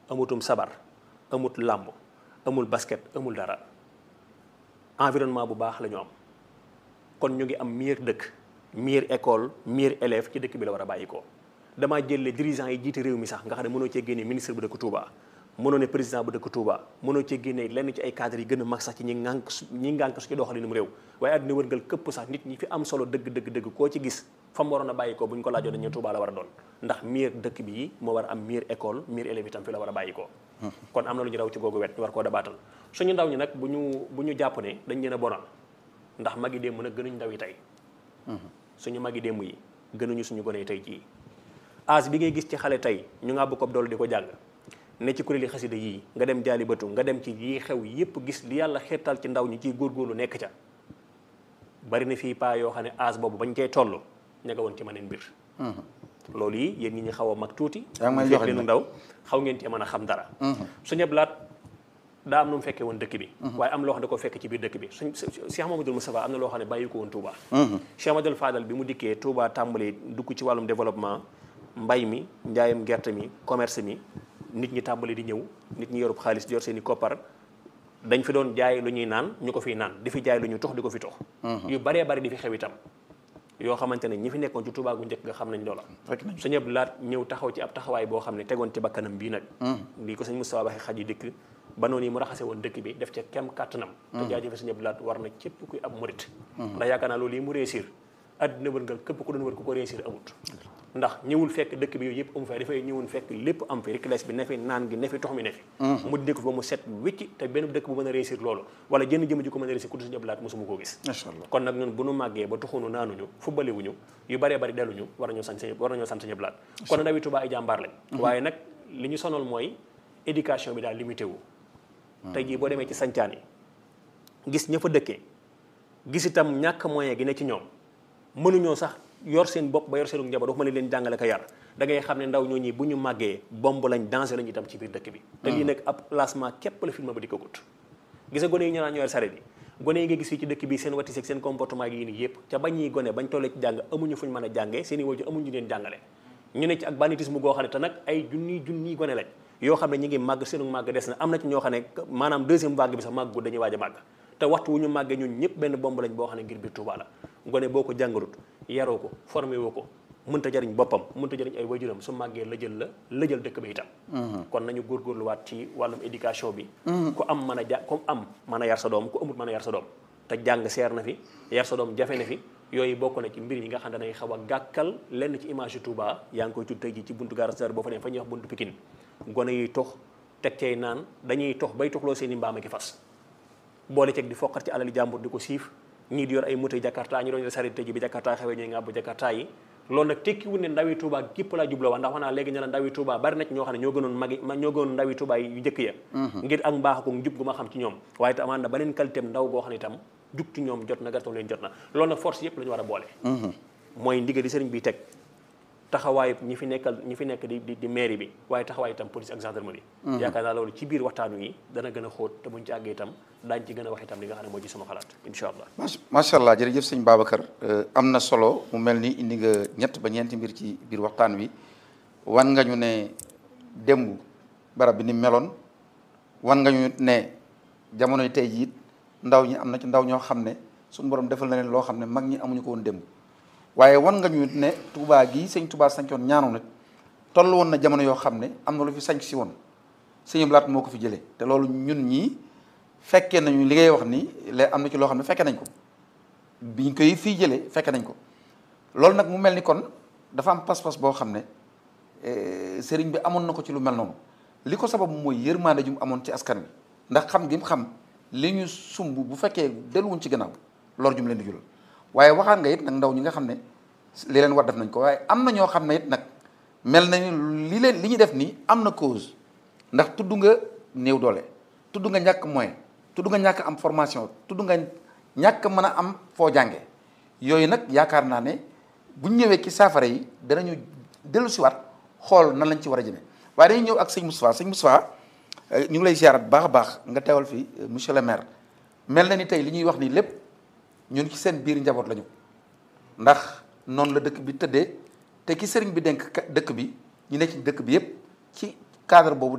amutum sabar amut làmb amul basket amul dara environnement bu baax la ñu am kon ñu ngi am meilleur dëkk meilleure école meilleur élève ci dëkk bi la war a bàyyi ko damaa jëlee dirigeants yi jiite réew mi sax nga xam ne mënoo cee génnee ministre bu dëkk Touba mënoo ne président bu dëkk Touba mënoo cee génnee lenn ci ay cadres yi gën a mag sax ci ñi ngànk ñi ngànk su ci doxalinum réew waaye àddina wërngal këpp sax nit ñi fi am solo dëgg dëgg dëgg koo ci gis fa mu waroon a bàyyi ko bu ñu ko laajoon dañu Touba la war a doon ndax meilleur dëkk bi moo war a am meilleure école meilleur élève itam fi la war a bàyyi ko kon am na lu ñu raw ci googu wet ñu war koo dabaatal suñu ndaw ñi nag bu ñu bu ñu jàpp ne dañ leen a bonal ndax magi démb nag gënuñ ndaw yi tey suñu magi démb yi gënuñu suñu gone yi tey jii âge bi ngay gis ci xale tey ñu nga ko dool di ko jàng ne ci kuréeli xasida yii nga dem jaali bëtu nga dem ci yii xew yépp gis li yàlla xeetal ci ndaw ñi ciy góorgóorlu nekk ca bari na fii paa yoo xam ne âge boobu bañ koy toll ña nga woon ci maneen mbir loolu yi yéen ñi ñu xaw a mag tuuti yaa ngi may fekk joxe leenu nag. ndaw xaw ngeen ci mën a xam dara suñu blaat daa am nu mu fekkee woon dëkk bi waaye am loo xam ne da ko fekk ci biir dëkk bi suñ Cheikh Mamadou Moustapha am na loo xam ne bàyyi ko woon Touba Cheikh Mamadou Fadal bi mu dikkee Touba tàmbali dugg ci wàllum développement mbay mi njaayam gerte mi commerce mi nit ñi tàmbali di ñëw nit ñi yorub xaalis di yor seen i koppar dañ fi doon jaay lu ñuy naan ñu ko fiy naan di fi jaay lu ñuy tox di ko fi tox yu baree bari di fi xew itam yoo xamante ne ñi fi nekkoon ci Touba gu njëkk nga xam nañ loola fekk nañ sëñ Abdou Lahat ñëw taxaw ci ab taxawaay boo xam ne tegoon ci bakkanam bii nag lii ko sëñ Moustapha waxee xaj yi dikk ba noonu yi mu raxase woon dëkk bi def ca kem kàttanam te jaajëfe sëñ Abdou Lahat war na képp kuy ab murit ndax yaakaar naa loolu yi mu réussir àddina wërngal képp ku doon wër ku ko réussir amut ndax ñëwul fekk dëkk bi yooyu yëpp amu fay dafay ñëwul fekk lépp am fi ricles bi ne fi naan gi ne fi tox mi ne fi mu dindi ko fi ba mu set wécci te benn dëkk bu mën a réussir loolu wala jënn jëm ji ko mën a réussir ku du sëñ Abdou Lahat mosuma koo gis macha allah kon nag ñun bu nu màggee ba tuxunu naanuñu fubbaliwuñu yu baree bari delluñu war nañoo sant sëñ war nañoo sant sëñ Abdou Lahat kon ndawi Touba ay jàmbaar lañ waaye nag li ñu sonal mooy éducation bi daal limité wu tey jii boo demee ci sancaan yi gis ña fa dëkkee gis itam ñàkk moyen gi ne ci ñoom mënuñoo sax yor seen bopp ba yor seenu njaboot waxuma ne leen jàngale ko yar da ngay xam ne ndaw ñoo ñi bu ñu màggee bomb lañ danger lañ itam ci biir dëkk bi te lii nag ab placement képp la film ba di ko gut gisa gone yi ñu naan ñoo yor saret yi gone yi nga gis fii ci dëkk bi seen watis ak seen comportement yi nii yëpp ca bañ ñuy gone bañ tollee ci jàng amuñu fuñ mën a jàngee seen i waajur amuñu leen jàngale ñu ne ci ak banditisme goo xam ne te nag ay junniy junniy gone lañ yoo xam ne ñu ngi màgg seenu màgg des na am na ci ñoo xam ne maanaam deuxième vague bi sax màggu dañuy waaj a màgg te waxtu wu ñu màggee ñun ñëpp benn bomb lañ boo xam ne ngir biir Touba la gone boo ko jàngalut yaroo ko formé woo ko mënta jariñ boppam mënta jariñ ay waajuram su màggee la jël la la jël dëkk ba itam kon nañu góorgóorluwaat ci wàllum éducation bi ku am mën a ja ku am mën a yar sa doom ku amut mën a yar sa doom te jàng seer na fi yar sa doom jafe na fi yooyu bokk na ci mbir yi nga xam ne danay xaw a gàkkal lenn ci image yu Touba yaa ngi koy tudd tey ji ci buntu Gare Star boo fa ne fa ñuy wax buntu Pikine gone yi tox teg cay naan dañuy tox bay toxloo seen i mbaam ak i fas boole ceeg di foqat ci alali jàmbur di ko siif ñii di yor ay moto jakarta ñu doon yor sareet tey ji bi jakarta xewee ñooy ngàbbu jakarta yi loolu nag tekkiwul ne ndawi Touba gépp laa jubloo wax ndax wax naa léegi ne la ndawi Touba bari na ci ñoo xam ne ñoo gënoon magi ñoo gënoon ndawi Touba yu njëkk ya ngir ak mbaax ko njub gu ma xam ci ñoom waaye te amaan na beneen qualité ndaw goo xam ne itam jug ci ñoom jot na gartam leen jot na loolu nag force yëpp la ñu war a boole mooy ndigal di sëriñ bi teg taxawaay ñi fi nekkal ñi fi nekk di di di mairie bi waaye taxawaay itam police ak gendarmerie yaakaar naa loolu ci biir waxtaan wi dana gën a xóot te buñ ci àggee itam daañ ci gën a wax itam li nga xam ne moo ci sama xalaat incha allah macha allah jërëjëf sëñ Babacar am na solo mu mel ni indi nga ñett ba ñeenti mbir ci biir waxtaan wi wan nga ñu ne démb barab bi ni meloon wan nga ñu ne jamonoy tey jii ndaw ñi am na ci ndaw ñoo xam ne suñu borom defal na leen loo xam ne mag ñi amuñu ko woon démb waaye wan nga ñu ne Touba gii sëñ Touba sañcoon ñaanu nag toll woon na jamono yoo xam ne am na lu fi sañc si woon sëñ Blaat moo ko fi jëlee te loolu ñun ñii fekkee nañu li ngay wax ni le am na ci loo xam ne fekke nañ ko biñ koy fii jëlee fekke nañ ko loolu nag mu mel ni kon dafa am pas-pas boo xam ne sëriñ bi amoon na ko ci lu mel noonu li ko sabab mooy yërmande ju mu amoon ci askan wi ndax xam gi mu xam li ñu sumb bu fekkee delluwuñ ci gannaaw lor ju mu leen di jural waaye waxaan nga it nag ndaw ñi nga xam ne li leen war def nañ ko waaye am na ñoo xam ne it nag mel nañu li leen li ñu def nii am na cause ndax tudd nga néew doole tudd nga ñàkk moyen tudd nga ñàkk am formation tudd nga ñàkk mën a am foo jànge yooyu nag yaakaar naa ne buñ ñëwee ci saafara yi danañu dellu siwaat xool nan lañ ci war a jëmee waaye dañuy ñëw ak sëñ Moustapha sëñ Moustapha ñu ngi lay ziarat baax a baax nga teewal fi monsieur le maire mel na ni tey li ñuy wax nii lépp ñun ci seen biir njaboot lañu ndax noonu la dëkk bi tëddee te ki sëriñ bi denk dëkk bi ñu ne ci dëkk bi yépp ci cadre boobu